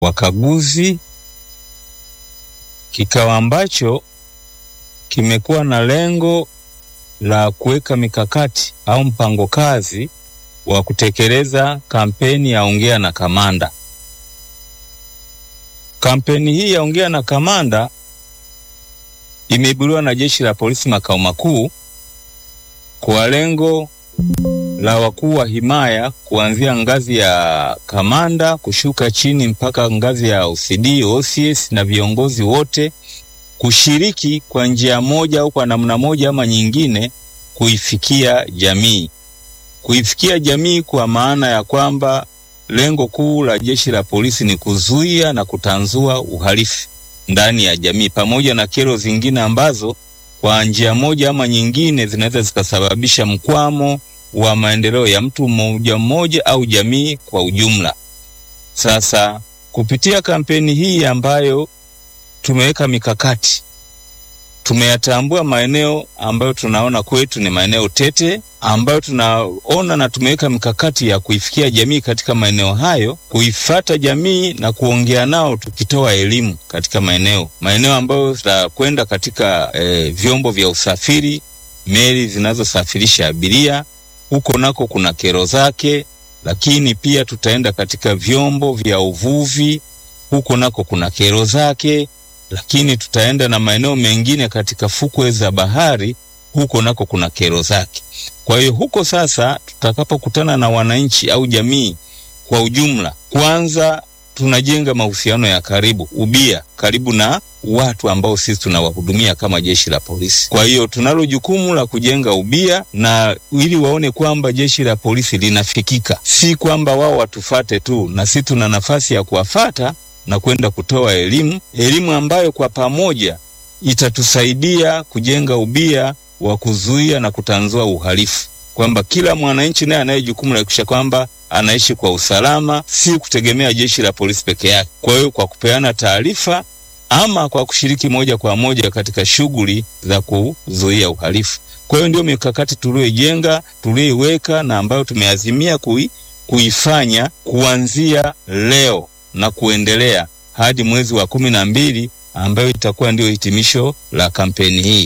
wakaguzi, kikao ambacho kimekuwa na lengo la kuweka mikakati au mpango kazi wa kutekeleza kampeni ya Ongea na Kamanda. Kampeni hii ya Ongea na Kamanda imeibuliwa na Jeshi la Polisi makao makuu kwa lengo la wakuu wa himaya kuanzia ngazi ya kamanda kushuka chini mpaka ngazi ya OCD, OCS na viongozi wote kushiriki kwa njia moja au kwa namna moja ama nyingine kuifikia jamii. Kuifikia jamii kwa maana ya kwamba lengo kuu la Jeshi la Polisi ni kuzuia na kutanzua uhalifu ndani ya jamii pamoja na kero zingine ambazo kwa njia moja ama nyingine zinaweza zikasababisha mkwamo wa maendeleo ya mtu mmoja mmoja au jamii kwa ujumla. Sasa kupitia kampeni hii ambayo tumeweka mikakati, tumeyatambua maeneo ambayo tunaona kwetu ni maeneo tete, ambayo tunaona na tumeweka mikakati ya kuifikia jamii katika maeneo hayo, kuifata jamii na kuongea nao, tukitoa elimu katika maeneo maeneo ambayo tutakwenda katika eh, vyombo vya usafiri, meli zinazosafirisha abiria, huko nako kuna kero zake, lakini pia tutaenda katika vyombo vya uvuvi, huko nako kuna kero zake lakini tutaenda na maeneo mengine katika fukwe za bahari, huko nako kuna kero zake. Kwa hiyo huko sasa tutakapokutana na wananchi au jamii kwa ujumla, kwanza tunajenga mahusiano ya karibu, ubia karibu na watu ambao sisi tunawahudumia kama jeshi la polisi. Kwa hiyo tunalo jukumu la kujenga ubia na ili waone kwamba jeshi la polisi linafikika, si kwamba wao watufate tu, na sisi tuna nafasi ya kuwafata na kwenda kutoa elimu, elimu ambayo kwa pamoja itatusaidia kujenga ubia wa kuzuia na kutanzua uhalifu, kwamba kila mwananchi naye anaye jukumu la kuhakikisha kwamba anaishi kwa usalama, si kutegemea jeshi la polisi peke yake. Kwa hiyo kwa kupeana taarifa ama kwa kushiriki moja kwa moja katika shughuli za kuzuia uhalifu. Kwa hiyo ndio mikakati tuliyoijenga, tuliyoiweka na ambayo tumeazimia kui, kuifanya kuanzia leo na kuendelea hadi mwezi wa kumi na mbili ambayo itakuwa ndio hitimisho la kampeni hii.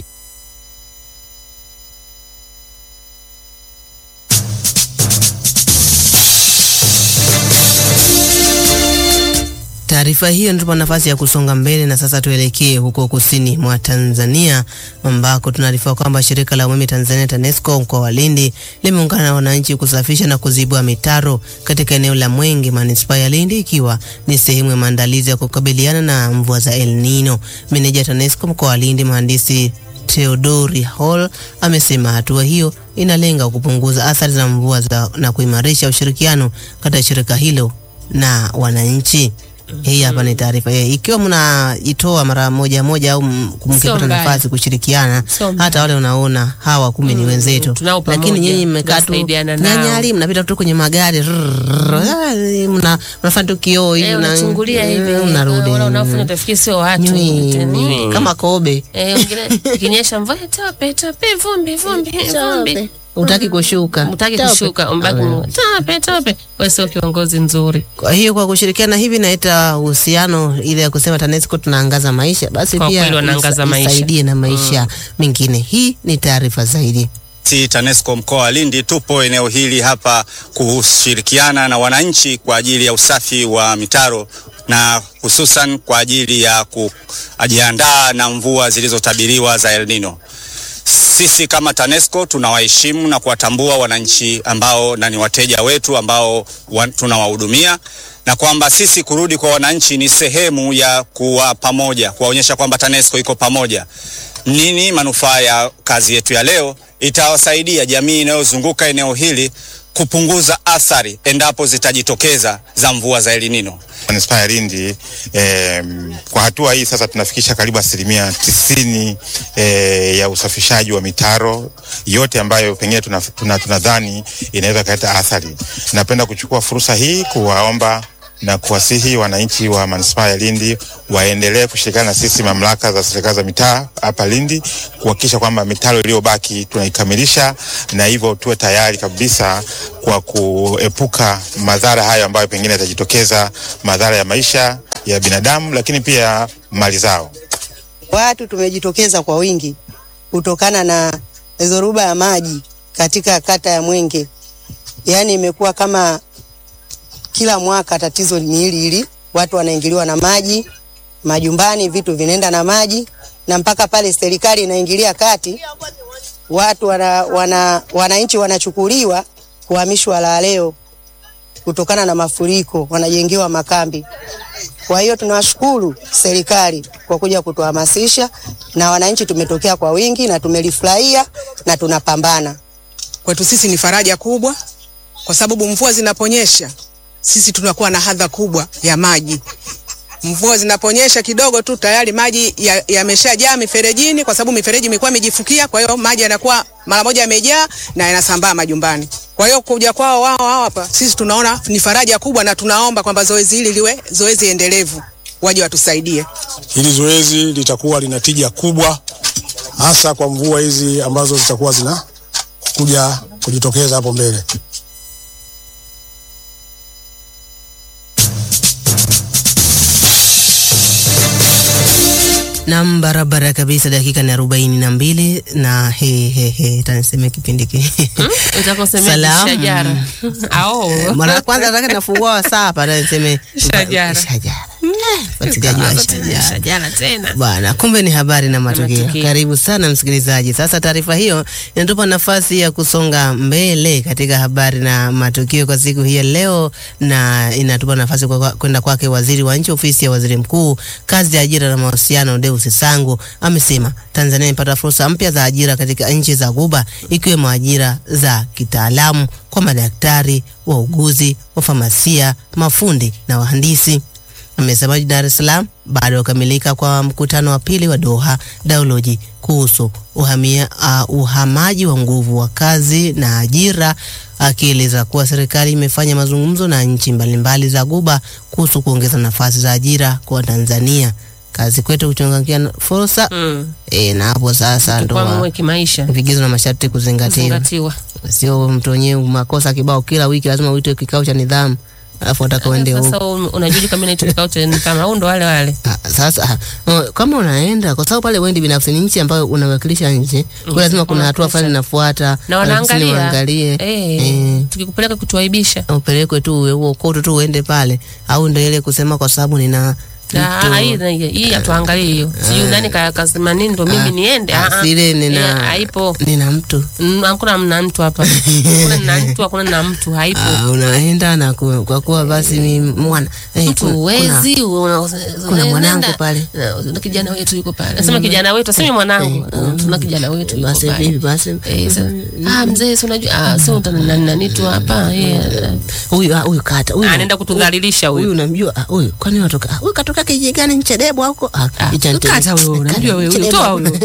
Taarifa hiyo inatupa nafasi ya kusonga mbele na sasa tuelekee huko kusini mwa Tanzania ambako tunaarifiwa kwamba shirika la umeme Tanzania TANESCO mkoa wa Lindi limeungana na wananchi kusafisha na kuzibua mitaro katika eneo la Mwenge manispaa ya Lindi ikiwa ni sehemu ya maandalizi ya kukabiliana na mvua za El Nino. Meneja TANESCO mkoa wa Lindi mhandisi Theodori Hall amesema hatua hiyo inalenga kupunguza athari za mvua za na kuimarisha ushirikiano kati ya shirika hilo na wananchi. Hii hapa ni taarifa hii. Ikiwa mnaitoa mara moja moja au m- mkipata mbaya. nafasi kushirikiana, Sio mbaya. hata wale unaona hawa kumbe ni wenzetu, tunao lakini pamoja, nyinyi mmekaa tu tunasaidiana nao. nyanyali, mnapita tu kwenye magari rrrr, ah, mna mnafanya tu kioo hivi Eh, na- unachungulia hivi eh, unarudi wala unafanya utafikiri sio watu Nywi, Nywi. kama kobe eh, wengine ikinyesha mvua tope tope vumbi vumbi vumbi utaki kushuka. mtaki Tope. kushuka mbaki Ah. tope tope wewe sio kiongozi mzuri Kwa hiyo kwa kushirikiana hivi naita uhusiano ile ya kusema TANESCO tunaangaza maisha, basi Kwa pia kweli wanaangaza isa- maisha. isaidie na maisha mengine. Hii ni taarifa zaidi. Si TANESCO mkoa wa Lindi tupo eneo hili hapa kushirikiana na wananchi kwa ajili ya usafi wa mitaro na hususan kwa ajili ya kujiandaa na mvua zilizotabiriwa za El Nino. Sisi kama TANESCO tunawaheshimu na kuwatambua wananchi ambao na ni wateja wetu ambao wa, tunawahudumia na kwamba sisi kurudi kwa wananchi ni sehemu ya kuwa pamoja, kuwaonyesha kwamba TANESCO iko pamoja. Nini manufaa ya kazi yetu ya leo? Itawasaidia jamii inayozunguka eneo hili kupunguza athari endapo zitajitokeza za mvua za El Nino. manispaa ya Lindi eh, kwa hatua hii sasa tunafikisha karibu asilimia tisini eh, ya usafishaji wa mitaro yote ambayo pengine tunadhani tuna, tunadhani inaweza kaleta athari. Napenda kuchukua fursa hii kuwaomba na kuwasihi wananchi wa manispaa ya Lindi waendelee kushirikiana na sisi mamlaka za serikali za mitaa hapa Lindi kuhakikisha kwamba mitaro iliyobaki tunaikamilisha na hivyo tuwe tayari kabisa kwa kuepuka madhara hayo ambayo pengine yatajitokeza, madhara ya maisha ya binadamu, lakini pia mali zao. Watu tumejitokeza kwa wingi kutokana na dhoruba ya maji katika kata ya Mwenge. Yaani imekuwa kama kila mwaka tatizo ni hili hili, watu wanaingiliwa na maji majumbani, vitu vinaenda na maji, na mpaka pale serikali inaingilia kati, watu wana, wana, wananchi wanachukuliwa kuhamishwa la leo kutokana na mafuriko, wanajengewa makambi. Kwa hiyo tunawashukuru serikali kwa kuja kutuhamasisha, na wananchi tumetokea kwa wingi na tumelifurahia na tunapambana. Kwetu sisi ni faraja kubwa, kwa sababu mvua zinaponyesha sisi tunakuwa na hadha kubwa ya maji. Mvua zinaponyesha kidogo tu tayari maji yameshajaa ya miferejini, kwa sababu mifereji imekuwa imejifukia. Kwa hiyo maji yanakuwa mara moja yamejaa na yanasambaa majumbani. Kwa hiyo kuja kwao wao wao hapa, sisi tunaona ni faraja kubwa, na tunaomba kwamba zoezi hili liwe zoezi endelevu, waje watusaidie. Hili zoezi litakuwa lina tija kubwa, hasa kwa mvua hizi ambazo zitakuwa zina kuja kujitokeza hapo mbele. Nam, barabara kabisa. Dakika ni arobaini na mbili na he he he, taniseme kipindi ki Utakosemea Salamu. shajara. Ao. mara ya kwanza nataka nafungua wasaa hapa taniseme Shajara. shajara, fuatiliaji wa shajara Shajara tena. bwana. Kumbe ni habari na matukio. matukio. Karibu sana msikilizaji. Sasa taarifa hiyo inatupa nafasi ya kusonga mbele katika habari na matukio kwa siku hii ya leo, na inatupa nafasi kwa- kwa- kwenda kwake waziri wa nchi ofisi ya waziri mkuu, kazi ya ajira na mahusiano, Deus Sangu amesema Tanzania imepata fursa mpya za ajira katika nchi za Ghuba, ikiwemo ajira za kitaalamu kwa madaktari, wauguzi, wafamasia, mafundi na wahandisi. Amesema jijini Dar es Salaam baada ya kukamilika kwa mkutano wa pili wa Doha Dialogue kuhusu uhamia, uh, uhamaji wa nguvu wa kazi na ajira, akieleza kuwa serikali imefanya mazungumzo na nchi mbalimbali za Ghuba kuhusu kuongeza nafasi za ajira kwa Tanzania. Kazi kwetu kuchangamkia fursa Mm. e, na hapo sasa ndo Kwa wa- mwe kimaisha. vigezo na masharti kuzingatiwa, Zingatiwa. sio mtu wenyewe makosa kibao, kila wiki lazima uitwe kikao cha nidhamu alafu wataka uende huko. Sasa un- unajua kama inaitwa kikao cha nidhamu au ndo wale wale. Ah, Sasa ah, kama unaenda kwa sababu pale wendi binafsi ni nchi ambayo unawakilisha nchi, kwa lazima kuna hatua fulani inafuata, Na alafu sini wanaangalia. waangalie Eh, eh, tukikupeleka kutuaibisha. upelekwe tu uwe huo koto tu uende pale, au ndio ile kusema kwa sababu nina Ah, mtu- hii na- hii hatuangalie hiyo. Sijui nani ka- kasema nini ndo mimi niende. ah, Ah, ah. sile Eh, nina haipo. nina mtu Mm, Hakuna mna mtu hapa. Hakuna na mtu, hakuna na mtu, haipo. Ah, unaenda na ku- kwa kuwa basi mi mwana eh, mtu kuna- uwezi kuna mwanangu pale. na kijana wetu yuko pale nasema kijana wetu asemi mwanangu Ah, tuna kijana wetu kuna- yuko basi pale vipi basi Eh, sa- ah mzee si unajua ah sio nani tu hapa eh, huyu ah, huyu kata huyu anaenda kutudhalilisha huyu huyu unamjua ah, huyu kwani watoka ah, huyu katoka kijiji gani Nchedebwa huko ah, Ah, hicho Nchedebwa. kata huyo, unamjua wewe, huyo, Nchedebwa. toa huyo.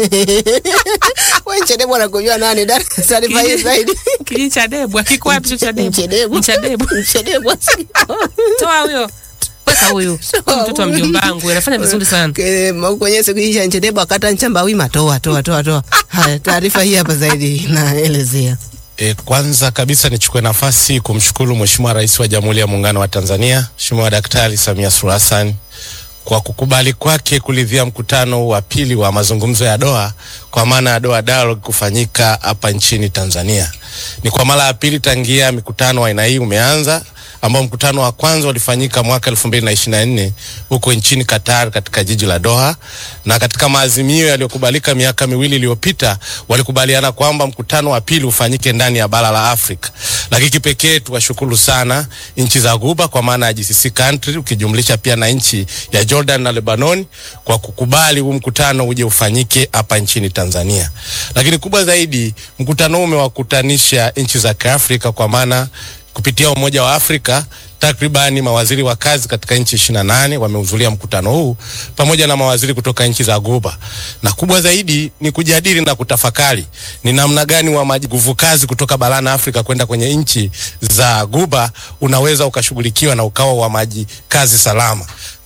wewe Nchedebwa anakujua nani dar taarifa hii zaidi kijiji cha Debwa kiko wapi hicho cha Debwa Nchedebwa. cha Debwa Nchedebwa toa huyo weka huyo Huyu mtoto wa mjomba wangu anafanya vizuri sana Ke- ma- kwenye siku hii ya Nchedebwa kata nchamba wima toa toa toa toa haya taarifa hii hapa zaidi naelezea E, kwanza kabisa nichukue nafasi kumshukuru Mheshimiwa Rais wa Jamhuri ya Muungano wa Tanzania Mheshimiwa Daktari Samia Suluhu Hassan kwa kukubali kwake kuridhia mkutano wa pili wa mazungumzo ya Doha kwa maana ya Doha Dialogue kufanyika hapa nchini Tanzania. Ni kwa mara ya pili tangia mikutano wa aina hii umeanza ambao mkutano wa kwanza ulifanyika mwaka 2024 huko nchini Qatar katika jiji la Doha, na katika maazimio yaliyokubalika miaka miwili iliyopita walikubaliana kwamba mkutano wa pili ufanyike ndani ya bara la Afrika. Lakini kipekee tuwashukuru sana nchi za Ghuba kwa maana ya GCC country ukijumlisha pia na nchi ya Jordan na Lebanon kwa kukubali huu mkutano uje ufanyike hapa nchini Tanzania. Lakini kubwa zaidi, mkutano huu umewakutanisha nchi za Kiafrika kwa maana kupitia Umoja wa Afrika takribani mawaziri wa kazi katika nchi 28 wamehudhuria mkutano huu pamoja na mawaziri kutoka nchi za Ghuba, na kubwa zaidi ni kujadili na kutafakari ni namna gani wa nguvu kazi kutoka barani Afrika kwenda kwenye nchi za Ghuba unaweza ukashughulikiwa na ukawa wa maji kazi salama.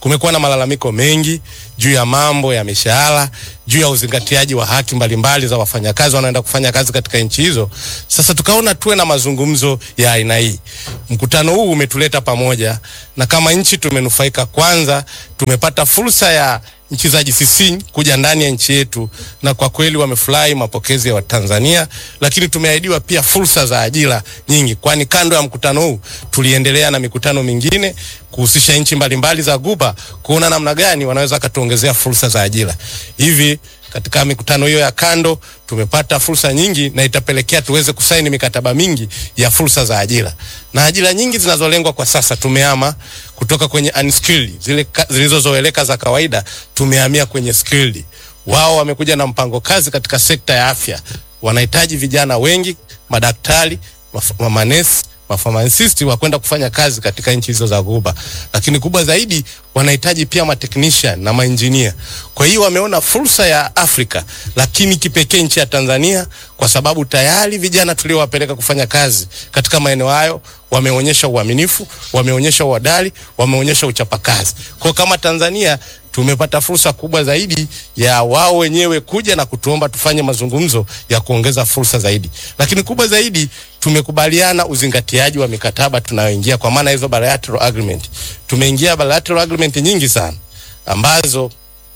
Kumekuwa na malalamiko mengi juu ya mambo ya mishahara, juu ya uzingatiaji wa haki mbalimbali za wafanyakazi wanaoenda kufanya kazi katika nchi hizo. Sasa tukaona tuwe na mazungumzo ya aina hii. Mkutano huu umetuleta pamoja, na kama nchi tumenufaika. Kwanza tumepata fursa ya nchi za GCC kuja ndani ya nchi yetu, na kwa kweli wamefurahi mapokezi ya Watanzania, lakini tumeahidiwa pia fursa za ajira nyingi, kwani kando ya mkutano huu tuliendelea na mikutano mingine kuhusisha nchi mbalimbali za Guba kuona namna gani wanaweza katuongezea fursa za ajira. Hivi katika mikutano hiyo ya kando tumepata fursa nyingi na itapelekea tuweze kusaini mikataba mingi ya fursa za ajira na ajira nyingi zinazolengwa kwa sasa. Tumehama kutoka kwenye unskilled zile ka- zilizozoeleka za kawaida, tumehamia kwenye skilled. Wao wamekuja na mpango kazi katika sekta ya afya, wanahitaji vijana wengi, madaktari, maf- manesi mafarmasisti wa kwenda kufanya kazi katika nchi hizo za Ghuba, lakini kubwa zaidi wanahitaji pia matechnician na mainjinia. Kwa hiyo wameona fursa ya Afrika, lakini kipekee nchi ya Tanzania, kwa sababu tayari vijana tuliowapeleka kufanya kazi katika maeneo hayo wameonyesha uaminifu, wameonyesha uadali, wameonyesha uchapakazi. Kwa kama Tanzania tumepata fursa kubwa zaidi ya wao wenyewe kuja na kutuomba tufanye mazungumzo ya kuongeza fursa zaidi, lakini kubwa zaidi tumekubaliana uzingatiaji wa mikataba tunayoingia, kwa maana hizo bilateral agreement. Tumeingia bilateral agreement nyingi sana ambazo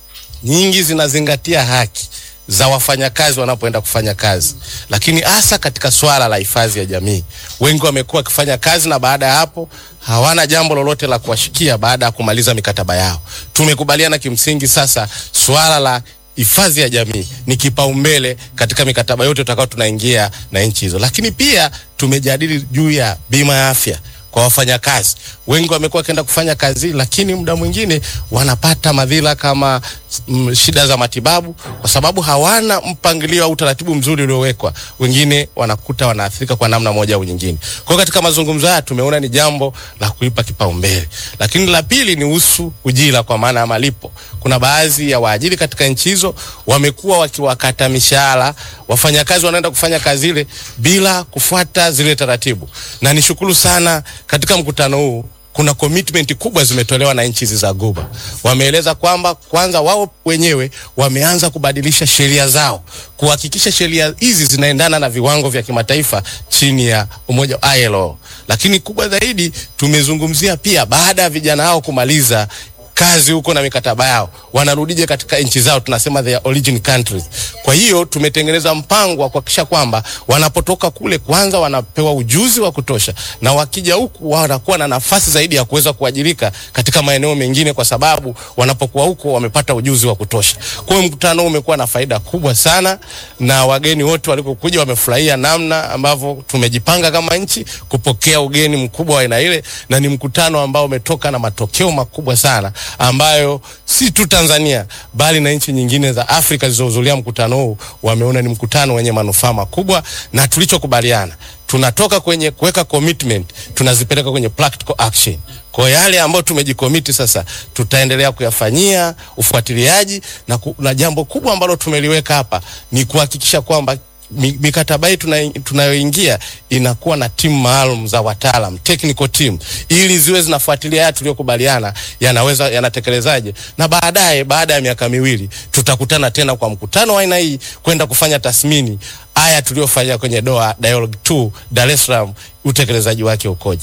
nyingi zinazingatia haki za wafanyakazi wanapoenda kufanya kazi, lakini hasa katika swala la hifadhi ya jamii. Wengi wamekuwa wakifanya kazi na baada ya hapo hawana jambo lolote la kuwashikia baada ya kumaliza mikataba yao. Tumekubaliana kimsingi sasa swala la hifadhi ya jamii ni kipaumbele katika mikataba yote tutakao tunaingia na nchi hizo, lakini pia tumejadili juu ya bima ya afya kwa wafanyakazi. Wengi wamekuwa wakienda kufanya kazi, lakini muda mwingine wanapata madhila kama mm, shida za matibabu kwa sababu hawana mpangilio au utaratibu mzuri uliowekwa. Wengine wanakuta wanaathirika kwa namna moja au nyingine. Kwa hiyo katika mazungumzo haya tumeona ni jambo la kuipa kipaumbele, lakini la pili ni husu ujira, kwa maana ya malipo. Kuna baadhi ya waajiri katika nchi hizo wamekuwa wakiwakata mishahara wafanyakazi wanaenda kufanya kazi ile bila kufuata zile taratibu, na nishukuru sana katika mkutano huu kuna commitment kubwa zimetolewa na nchi hizi za Ghuba. Wameeleza kwamba kwanza wao wenyewe wameanza kubadilisha sheria zao kuhakikisha sheria hizi zinaendana na viwango vya kimataifa chini ya umoja wa ILO. Lakini kubwa zaidi tumezungumzia pia baada ya vijana hao kumaliza kazi huko na mikataba yao wanarudije katika nchi zao, tunasema their origin countries. Kwa hiyo tumetengeneza mpango wa kuhakikisha kwamba wanapotoka kule, kwanza wanapewa ujuzi wa kutosha, na wakija huku wanakuwa na nafasi zaidi ya kuweza kuajirika katika maeneo mengine, kwa sababu wanapokuwa huko wamepata ujuzi wa kutosha. Kwa hiyo mkutano huu umekuwa na faida kubwa sana, na wageni wote walikokuja wamefurahia namna ambavyo tumejipanga kama nchi kupokea ugeni mkubwa wa aina ile, na ni mkutano ambao umetoka na matokeo makubwa sana ambayo si tu Tanzania bali na nchi nyingine za Afrika zilizohudhuria mkutano huu wameona ni mkutano wenye manufaa makubwa, na tulichokubaliana tunatoka kwenye kuweka commitment tunazipeleka kwenye practical action. Kwa yale ambayo tumejikomiti sasa, tutaendelea kuyafanyia ufuatiliaji na, ku, na jambo kubwa ambalo tumeliweka hapa ni kuhakikisha kwamba mi- mikataba hii tuna- tunayoingia inakuwa na timu maalum za wataalam technical team, ili ziwe zinafuatilia haya tuliyokubaliana yanaweza yanatekelezaje, na baadaye, baada ya miaka miwili tutakutana tena kwa mkutano wa aina hii kwenda kufanya tathmini haya tuliyofanya kwenye Doha Dialogue 2 Dar es Salaam, utekelezaji wake ukoje.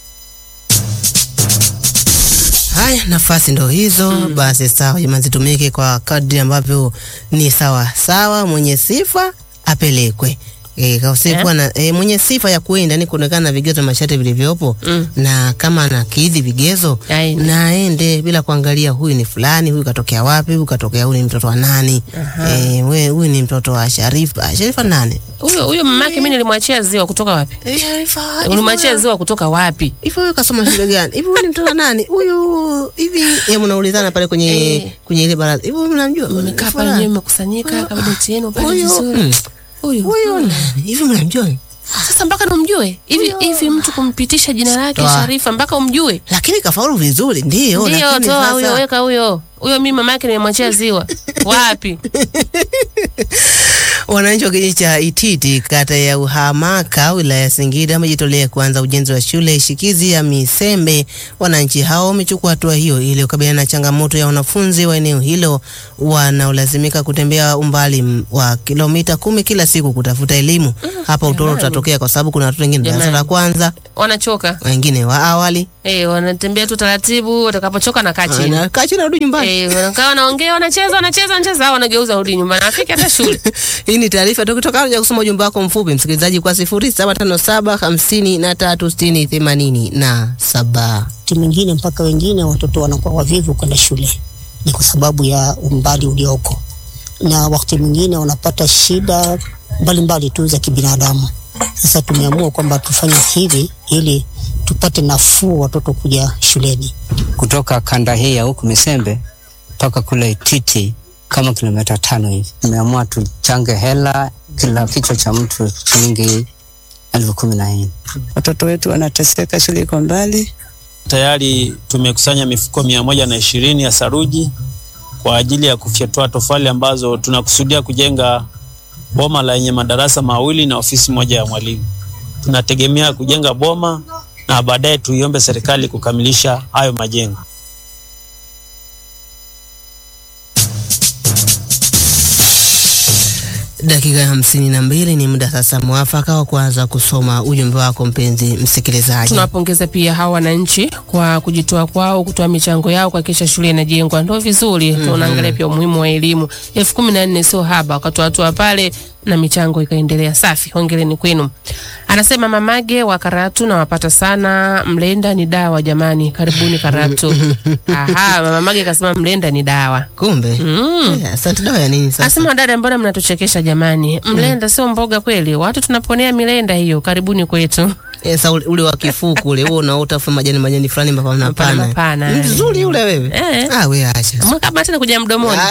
Haya, nafasi ndo hizo basi. Sawa jamani, zitumike kwa kadri ambavyo ni sawa sawa. Mwenye sifa apelekwe. E, kausikuwa na e, mwenye sifa ya kuenda ni kuonekana na vigezo na masharti vilivyopo Mm. na kama anakidhi vigezo Aende. na aende bila kuangalia huyu ni fulani, huyu katokea wapi, huyu katokea, huyu ni mtoto wa nani? E, we huyu ni mtoto wa Sharifa. Sharifa nani? Huyo huyo mamake mimi nilimwachia ziwa kutoka wapi? E, Sharifa. Ulimwachia ziwa kutoka wapi? Hivi huyu kasoma shule gani? Hivi huyu ni mtoto wa nani? Huyu hivi ya mnaulizana pale kwenye Eh. kwenye ile baraza. Hivi huyu mnamjua? Mmekaa pale Fulani. nyewe mmekusanyika kama doti yenu pale Huyu, vizuri. mm. Huyu. Huyu nani? hivi mnamjua? Sasa mpaka namjue. Hivi hivi mtu kumpitisha jina lake Toa. Sharifa mpaka umjue. Lakini kafaulu vizuri, ndio. Ndio lakini toa sasa- huyo weka huyo. Huyo mimi mamake nimemwachia ziwa. Wapi? Wananchi wa kijiji cha Ititi kata ya Uhamaka wilaya ya Singida wamejitolea kuanza ujenzi wa shule shikizi ya Misembe. Wananchi hao wamechukua hatua hiyo ili kukabiliana na changamoto ya wanafunzi wa eneo hilo wanaolazimika kutembea umbali m- wa kilomita kumi kila siku kutafuta elimu. Hapa utoro jamani. utatokea kwa sababu kuna watoto wengine darasa la Jamani. kwanza, wanachoka wengine wa awali, eh, wanatembea tu taratibu, watakapochoka na kaa chini anakaa chini arudi nyumbani. eh, wanakaa wanaongea, wanacheza, wanacheza, wanacheza, hao wanageuza rudi nyumbani, afike hata shule. Hii ni taarifa tu kutoka ya kusoma ujumbe wako mfupi msikilizaji kwa sifuri saba tano saba hamsini na tatu sitini themanini na saba. wakati mwingine mpaka wengine watoto wanakuwa wavivu kwenda shule, ni kwa sababu ya umbali ulioko, na wakati mwingine wanapata shida mbalimbali tu za kibinadamu. Sasa tumeamua kwamba tufanye hivi ili tupate nafuu watoto kuja shuleni. kutoka kanda hii ya huku Misembe mpaka kule Ititi kama kilomita tano hivi. Tumeamua tuchange hela, kila kichwa cha mtu shilingi elfu kumi na nne. Watoto wetu wanateseka, shule iko mbali. Tayari tumekusanya mifuko mia moja na ishirini ya saruji kwa ajili ya kufyatua tofali ambazo tunakusudia kujenga boma la yenye madarasa mawili na ofisi moja ya mwalimu. Tunategemea kujenga boma na baadaye tuiombe serikali kukamilisha hayo majengo. Dakika ya hamsini na mbili ni muda sasa mwafaka wa kuanza kusoma ujumbe wako mpenzi msikilizaji. Tunawapongeza pia hawa wananchi kwa kujitoa kwao, kutoa michango yao kuhakikisha shule inajengwa. Ndio vizuri. Mhm. Tunaangalia pia umuhimu wa elimu. elfu kumi na nne sio haba, wakatoa hatua pale na michango ikaendelea. Safi, hongereni kwenu. Anasema mamage wa Karatu, nawapata sana. Mlenda ni dawa jamani, karibuni Karatu. Aha, mama Mage kasema mlenda ni dawa. Kumbe Mm. Eh, asante. Dawa ya nini sasa? Asema dada, mbona mnatuchekesha jamani? Mlenda sio mboga kweli? Watu tunaponea milenda hiyo. Karibuni kwetu. Sasa ule, ule wa kifuku ule wewe unaota fu majani majani fulani mapana Mapana, mapana. mapana, Ni Mzuri ule wewe. Eh. Ah, wewe acha. Mwaka tena kuja mdomoni.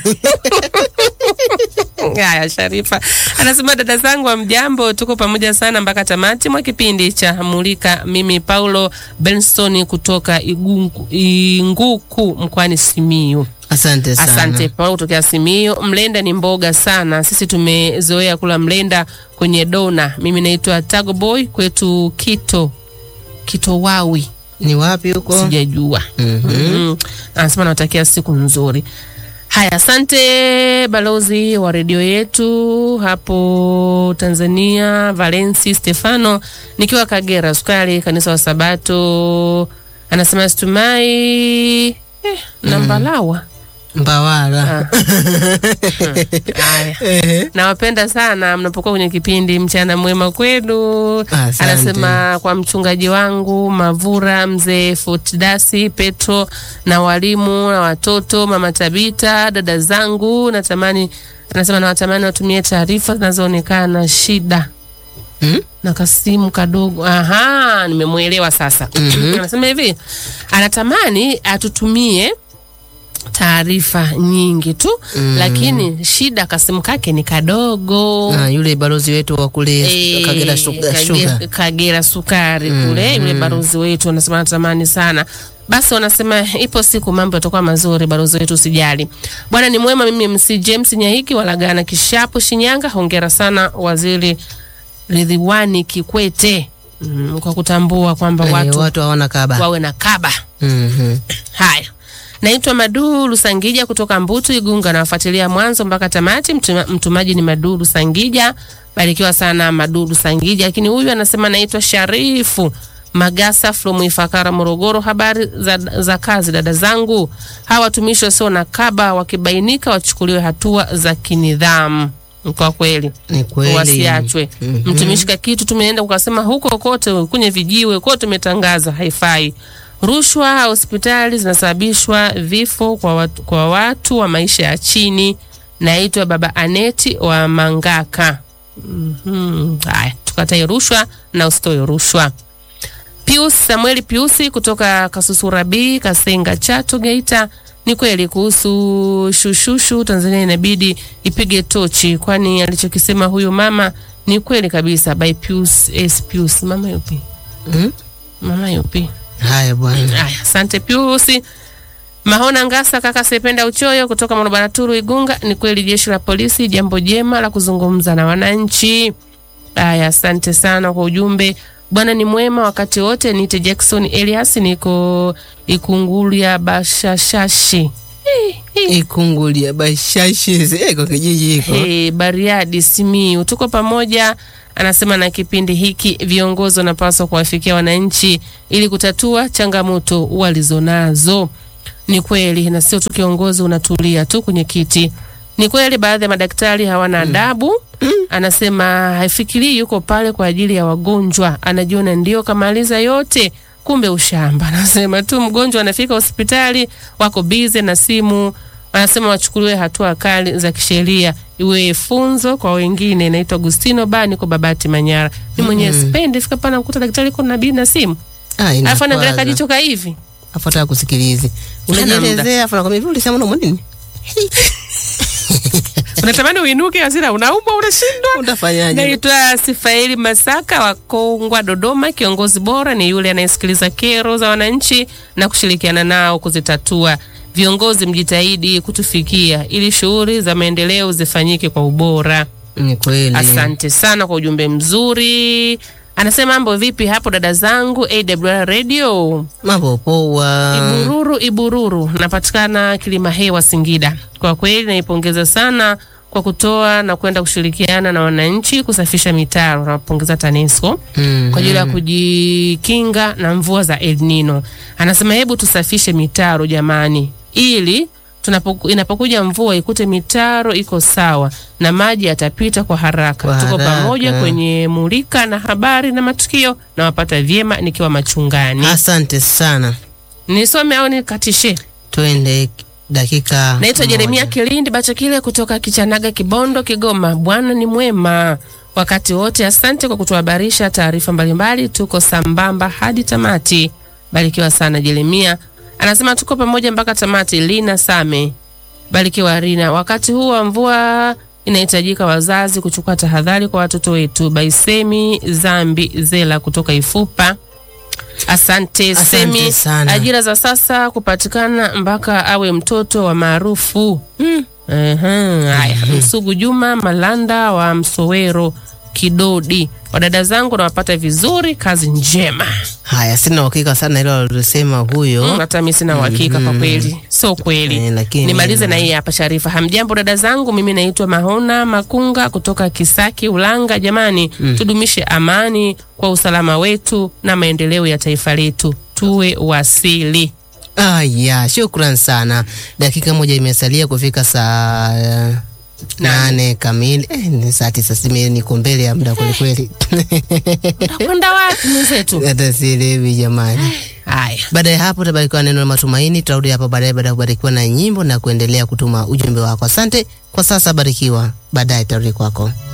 Haya, Sharifa anasema dada zangu wa mjambo, tuko pamoja sana mpaka tamati mwa kipindi cha Mulika. Mimi Paulo Benston kutoka Igungu, Inguku mkoani Simiyu. Asante sana. Asante Paulo kutokea Simiyu. Mlenda ni mboga sana, sisi tumezoea kula mlenda kwenye dona. Mimi naitwa Tago Boy, kwetu Kito Kitowawi. Ni wapi huko? Sijajua. Mhm. Anasema nawatakia siku nzuri. Haya, asante balozi wa redio yetu hapo Tanzania, Valensi Stefano, nikiwa Kagera Sukari, kanisa wa Sabato. Anasema situmai eh, nambalawa Mbawala. Haya. Nawapenda sana mnapokuwa kwenye kipindi mchana mwema kwenu. Asante. Anasema kwa mchungaji wangu Mavura, mzee Fotidasi Petro na walimu na watoto, mama Tabita, dada zangu, natamani anasema nawatamani watumie taarifa zinazoonekana shida Hmm? na kasimu kadogo. Aha, nimemwelewa sasa. Anasema hivi, anatamani atutumie taarifa nyingi tu Mm. lakini shida kasimu kake ni kadogo. Ah, yule balozi wetu wa kule Eh, Kagera Sugar. Kage- Sugar. Kagera sukari Mm, kule yule mm. balozi wetu anasema natamani sana. Basi wanasema ipo siku mambo yatakuwa mazuri, balozi wetu usijali. Bwana ni mwema. Mimi MC James Nyahiki walagana Kishapu Shinyanga. Hongera sana waziri Ridhiwani Kikwete mm, kwa kutambua kwamba Eh, watu, watu hawana kaba. wawe na kaba. Mhm. Haya, naitwa Madu Lusangija kutoka Mbutu Igunga, nawafuatilia mwanzo mpaka tamati. Mtuma, mtumaji ni Madu Lusangija, barikiwa sana Madu Lusangija. Lakini huyu anasema naitwa Sharifu Magasa from Ifakara, Morogoro. Habari za, za kazi dada zangu, hawa watumishi wasio na kaba wakibainika wachukuliwe hatua za kinidhamu. Kwa kweli Ni kweli. wasiachwe. Mhm. Mtumishi ka kitu tumeenda ukasema huko kote kwenye vijiwe kote tumetangaza, haifai. Rushwa hospitali zinasababishwa vifo kwa watu, kwa watu wa maisha ya chini. Naitwa Baba Aneti wa Mangaka. Mhm. Haya, tukatae rushwa na usitoe rushwa. Pius Samueli Piusi kutoka Kasusura B Kasenga Chato Geita. Ni kweli kuhusu shushushu, Tanzania inabidi ipige tochi, kwani alichokisema huyu mama ni kweli kabisa. By Pius S Pius, mama yupi? Mm? Mama yupi? Haya bwana. Haya, asante Pius. Mahona Ngasa, kaka Sependa Uchoyo kutoka Morobaraturu Igunga, ni kweli jeshi la polisi jambo jema la kuzungumza na wananchi. Aya, asante sana kwa ujumbe. Bwana ni mwema wakati wote. Nite Jackson Elias, niko Ikungulia Bashashashi Ikungulia Bashashi iko kijiji hiko. Hey, Bariadi Simiu, tuko pamoja. Anasema na kipindi hiki viongozi wanapaswa kuwafikia wananchi ili kutatua changamoto walizonazo. Ni kweli, na sio tu kiongozi unatulia tu kwenye kiti. Ni kweli baadhi ya madaktari hawana adabu. Anasema haifikirii yuko pale kwa ajili ya wagonjwa, anajiona ndio kamaliza yote, kumbe ushamba. Anasema tu mgonjwa anafika hospitali, wako bize na simu. Anasema wachukuliwe hatua kali za kisheria, iwe funzo kwa wengine. Inaitwa Agustino Ba, niko Babati Manyara. Ni mwenyewe Mm. sipendi fika pana kukuta daktari kuna nabii na simu, Ah, alafu anaangalia inakwaza. kajicho ka hivi Afuata kusikilizi. Hana muda. Unajielezea afu nakwambia hivi ulisema unaumwa nini? unatamani uinuke, hasira unaumwa, unashindwa. Utafanyaje? Naitwa Sifaeli Masaka wa Kongwa, Dodoma. Kiongozi bora ni yule anayesikiliza kero za wananchi na kushirikiana nao kuzitatua. Viongozi mjitahidi kutufikia ili shughuli za maendeleo zifanyike kwa ubora. Ni kweli. Asante sana kwa ujumbe mzuri. Anasema mambo vipi hapo dada zangu AWR Radio? Mambo poa. Ibururu, Ibururu, napatikana Kilima Hewa, Singida. Kwa kweli naipongeza sana kwa kutoa na kwenda kushirikiana na wananchi kusafisha mitaro. Napongeza TANESCO Mhm. kwa ajili ya kujikinga na mvua za El Nino. Anasema hebu tusafishe mitaro jamani, ili tunapoku, inapokuja mvua ikute mitaro iko sawa na maji yatapita kwa haraka. Kwa Tuko haraka. pamoja kwenye mulika na habari na matukio, na wapata vyema nikiwa machungani. Asante sana. Nisome au nikatishe? Twende dakika. Naitwa moja. Jeremia Kilindi Bachakile kutoka Kichanaga, Kibondo, Kigoma. Bwana ni mwema wakati wote. Asante kwa kutuhabarisha taarifa mbalimbali, tuko sambamba hadi tamati. Barikiwa sana Jeremia. Anasema tuko pamoja mpaka tamati. Lina Same, barikiwa Rina. Wakati huu wa mvua inahitajika wazazi kuchukua tahadhari kwa watoto wetu. Baisemi Zambi Zela kutoka Ifupa. Asante, Asante Semi. sana. Ajira za sasa kupatikana mpaka awe mtoto wa maarufu. Mm. Ehe, Haya, Msugu Juma Malanda wa Msowero Kidodi. Wadada zangu nawapata vizuri, kazi njema. Haya, sina uhakika sana hilo alilosema huyo. Mm, hata mimi sina uhakika kwa Mhm. kweli, sio kweli. Eh, lakini Nimalize na hii hapa Sharifa. Hamjambo dada zangu, mimi naitwa Mahona Makunga kutoka Kisaki Ulanga. Jamani, Mm. tudumishe amani kwa usalama wetu na maendeleo ya taifa letu, tuwe wasili. Aya, shukran sana. Dakika moja imesalia kufika saa eh, nane kamili. Eh, ni saa tisa simi niko mbele ya muda kwelikweli. Kwenda wapi mwenzetu? Hata sielewi jamani. Haya. Baada ya hapo utabarikiwa neno la matumaini. Tutarudi hapa baadaye baada ya kubarikiwa na nyimbo na kuendelea kutuma ujumbe wako. Asante kwa sasa, barikiwa. Baadaye tarudi kwako.